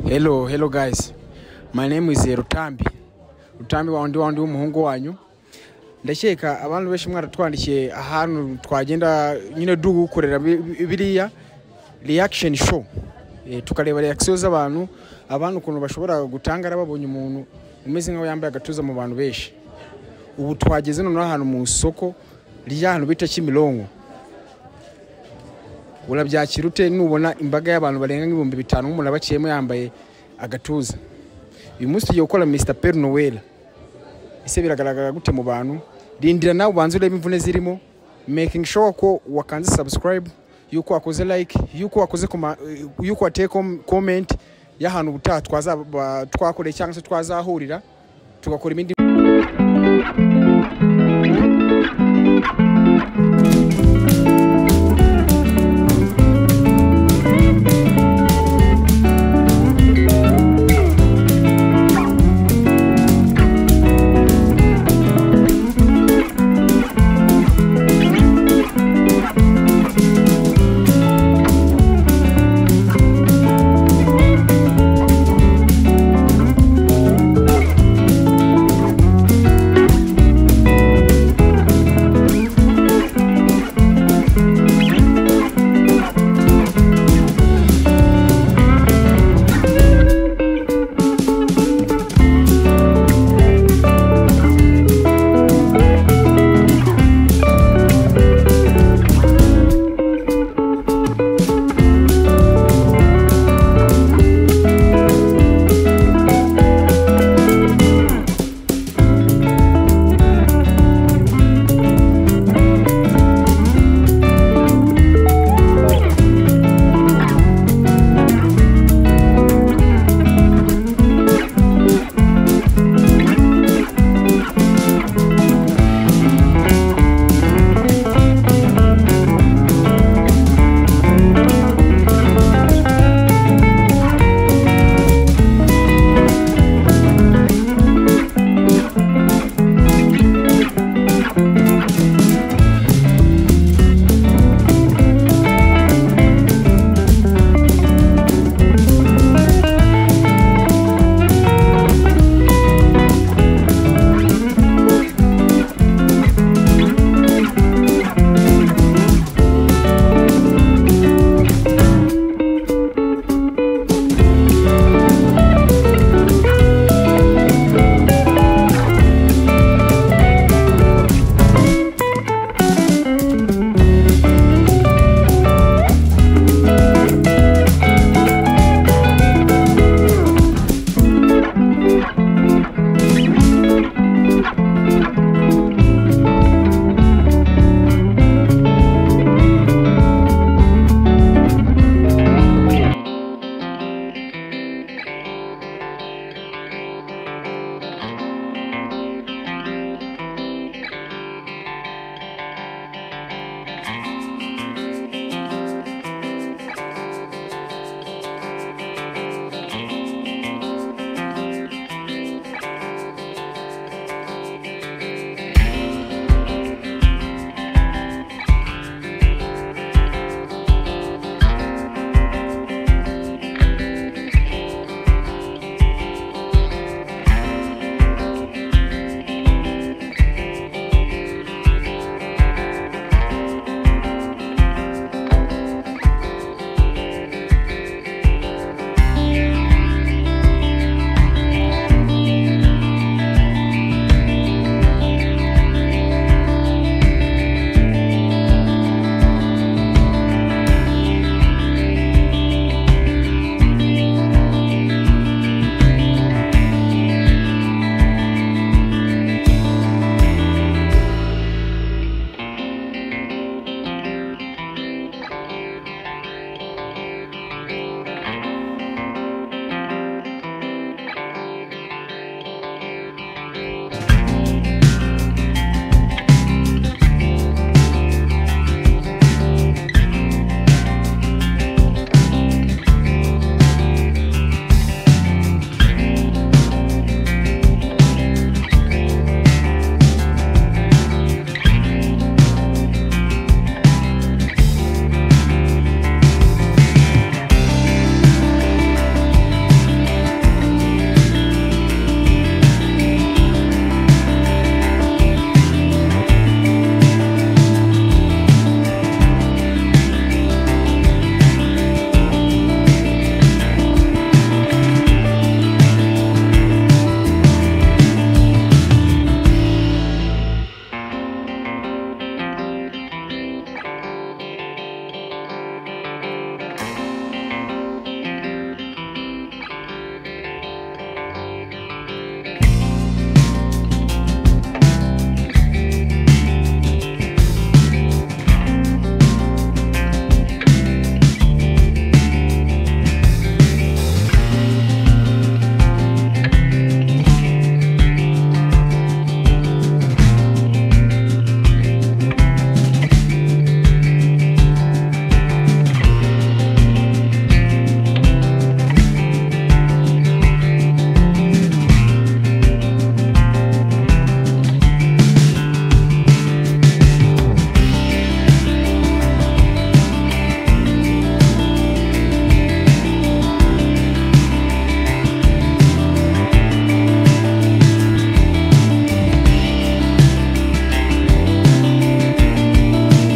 Hello, hello guys. My name is eh, Rutambi. Rutambi wandi wandi w'umuhungu wanyu. Ndakeka abantu benshi mwaratwandikiye ahantu twagenda nyine dukorera bi- biriya reaction show. Eh, tukareba reaction z'abantu, abantu ukuntu bashobora gutangara babonye umuntu umeze nkaho yambaye agatuza mu bantu benshi. Ubu twageze noneho ahantu mu isoko rya hantu bita Kimironko. urabyakira ute nubona imbaga y'abantu barenga nk'ibihumbi bitanu nk'umuntu abakiyemo yambaye agatuza uyu munsi tugiye gukora mr peri noel ese biragaragara gute mu bantu rindira nawe ubanze urebe imvune zirimo making sure ko wakanze subscribe yuko wakoze like yuko wakoze koma- yuko wateye kom- comment y'ahantu ubutaha twaza- ba- twakoreye cyangwa se twazahurira tugakora ibindi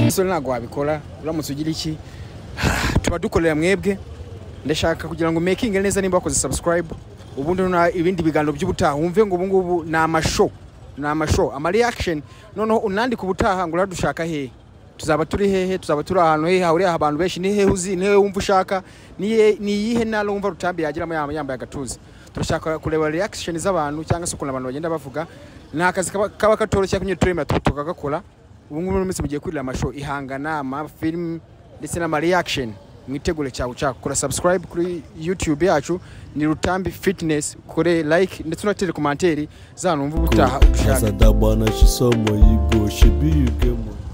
musore ntabwo wabikora uramutse ugira iki tuba dukorera mwebwe ndashaka kugira ngo mekinge neza nimba wakoze subscribe ubundi na ibindi biganiro by'ubutaha wumve ngo ubu ngubu ni amasho ni amasho ama reaction noneho unandika ubutaha ngo uradushaka hehe tuzaba turi hehe tuzaba turi ahantu hehe hahuriye abantu benshi ni hehe uzi ni hehe wumva ushaka ni iye- ni iyihe ntara wumva rutambi yagiramo yaba yambaye agatuza turashaka kureba reaction z'abantu cyangwa se ukuntu abantu bagenda bavuga ni akazi kaba kaba katoroshye kunyura turema tukagakora ubu ngubu muri minsi mugiye kwirira amasho ihangana amafilimi ndetse n'ama reaction mwitegure cyawe ushaka kora subscribe kuri youtube yacu ni rutambi fitness ukore like ndetse unatere komanteri z'ahantu wumva ubutaha ushaka Kazada bwana shisomo yibwo shibiyugemo